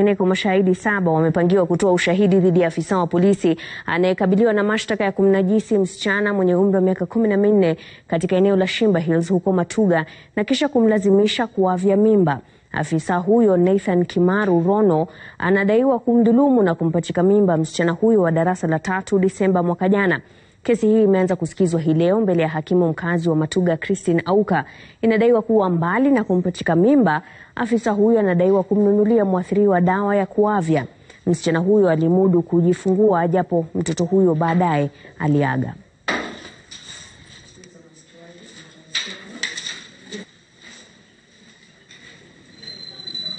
Kwa mashahidi saba wamepangiwa kutoa ushahidi dhidi ya afisa wa polisi anayekabiliwa na mashtaka ya kumnajisi msichana mwenye umri wa miaka kumi na minne katika eneo la Shimba Hills huko Matuga na kisha kumlazimisha kuavya mimba. Afisa huyo Nathan Kimaru Rono anadaiwa kumdhulumu na kumpachika mimba msichana huyo wa darasa la tatu Disemba mwaka jana. Kesi hii imeanza kusikizwa hii leo mbele ya hakimu mkazi wa Matuga Christine Auka. Inadaiwa kuwa mbali na kumpachika mimba, afisa huyo anadaiwa kumnunulia mwathiriwa dawa ya kuavya. Msichana huyo alimudu kujifungua japo mtoto huyo baadaye aliaga.